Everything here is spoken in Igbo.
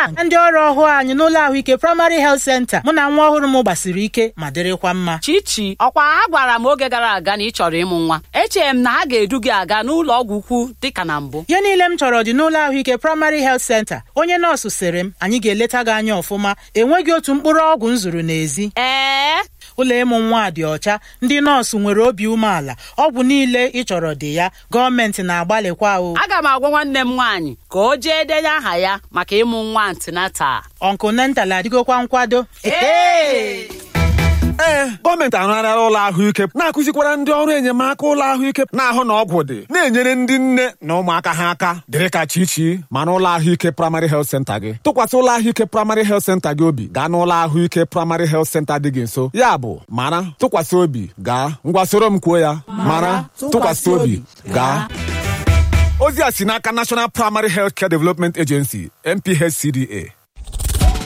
ndị ọrụ ọhụụ anyị n'ụlọ ahụike praịmarị helt senta mụ na nwa ọhụrụ m gbasiri ike ma dịrịkwa mma chichi ọkwa a gwara m oge gara aga na ị chọrọ ịmụ nwa echere m na ha ga-edu gị aga n'ụlọ ọgwụ ukwu dịka na mbụ ihe niile m chọrọ dị n'ụlọ ahụike praịmarị helt senta onye nọọsụ sịrị m anyị ga-eleta gị anya ọfụma enweghị otu mkpụrụ ọgwụ m zụrụ n'ezi ee ụlọ ịmụ nwa dị ọcha ndị nọọsụ nwere obi umeala ọgwụ niile ị chọrọ dị ya gọọmenti na-agbalịkwa o aga m agwa nwanne m nwaanyị ka o jee denye aha ya maka ịmụ nwa antinatal ọnkụ nental adịgokwa nkwado Ee! ee gọọmenti arụgharịala ụlọ ahụike na-akụzikwara ndị ọrụ enyemaka ụlọ ahụike na-ahụ na ọgwụ dị na-enyere ndị nne na ụmụaka ha aka dịrị ka chichi ma n'ụlọ ahụike praịmarị helt senta gị tụkwasị ụlọ ahụike praịmarị helt senta gị obi gaa n'ụlọ ahụike praịmarị helt senta dị gị nso ya bụ mara tụkwasị obi gaa ngwa soro m kwuo ya mara tụkwasị obi gaa ozi a si n'aka National Primary Health Care Development Agency NPHCDA